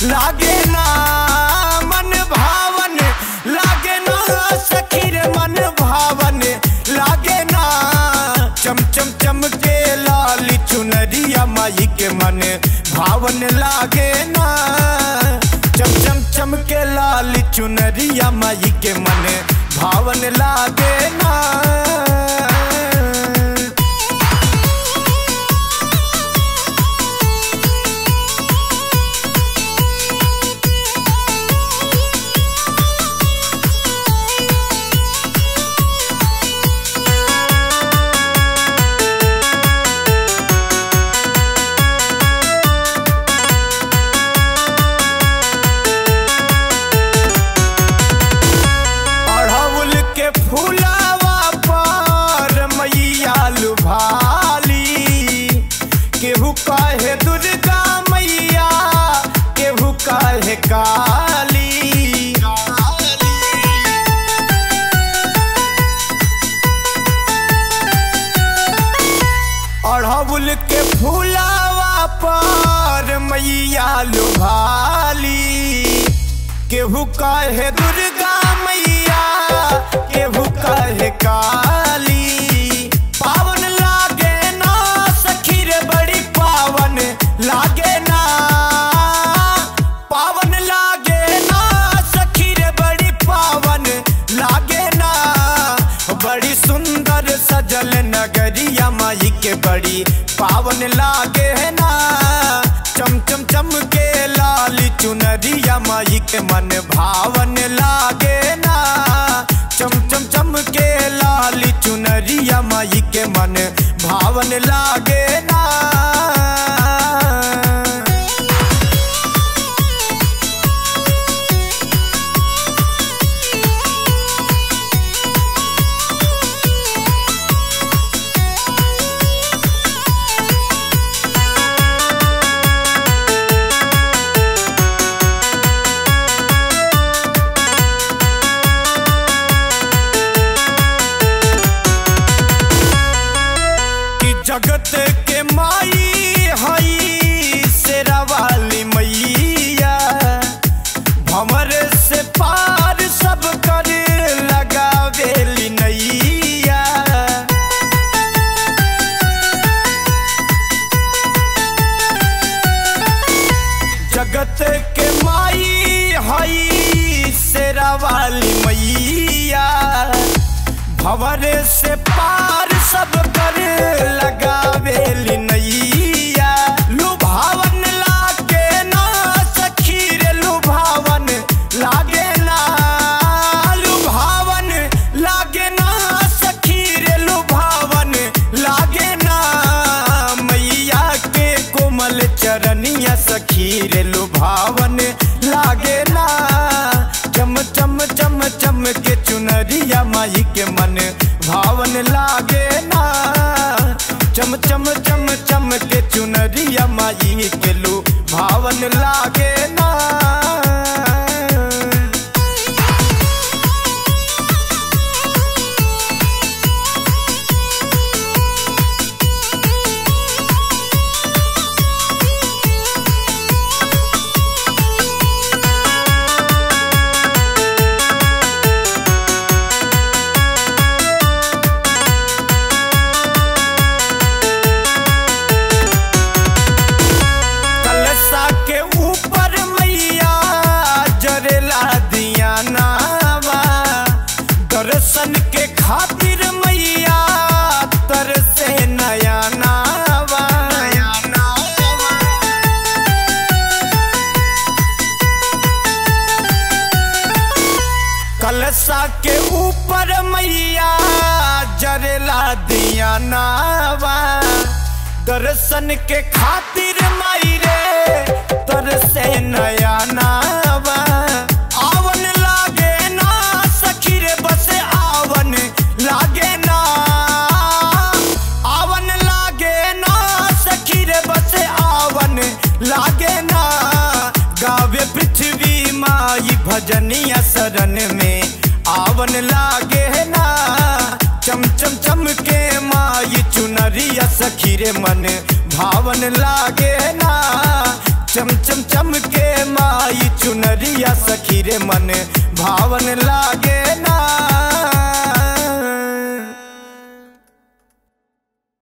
लागे ना मन भावन लागे ना सखी रे मन भावन लागे ना चम चम चम के लाल चुनरिया माई के मन भावन लागे ना चम चम चम के लाल चुनरिया माई के मन भावन लागे ना अड़हुल के फूलावा पर मैया लुभाली केहू कहे दुर्गा मैया केहू कहे काली अड़हुल के फूलावा पर मैया लुभाली केहू कहे दुर्गा मैया केहू कहे काली पावन लागे ना सखी रे बड़ी पावन लागे ना पावन लागे ना सखी रे बड़ी पावन लागे ना बड़ी सुंदर सजल नगरिया माई के बड़ी पावन लागे ना चम चम चम के लाल चुनरिया माई के मन भावन लागे ना चम चम चम के लाल चुनरिया माई के मन भावन लागे ना कि जगत के माई हई शेरा वाली मैया भंवर से पार सब कर लगावेली नैया जगत के माई हई शेरा वाली मैया भंवर से पार सब कर लगावेली नैया लुभावन लागे ना सखी रे लुभावन लागे ना लुभावन लागे ना सखी रे लुभावन लागे ना मैया के कोमल चरनिया सखी रे लुभावन लागे ना चम चम चम चम के चुनरिया माई के मन भावन लागे ना चम चम चम चम के चुनरिया माई के लू भावन लागे ना कलशा के ऊपर मैया जरेला दिया नावा दर्शन के खातिर मैया तरसे नया नावा कलशा के ऊपर मैया जरेला दिया नावा दर्शन के खातिर माई रे तरसे नया नावा आवन लागे ना सखी रे बस आवन लागे ना आवन लागे ना सखी रे बस आवन लागे ना गावे पृथ्वी माई भजनिया शरण में आवन लागे ना चम चम चम के माई चुनरिया सखी रे मन भावन लागे ना चम चम चम के माई चुनरिया सखी रे मन भावन लागे ना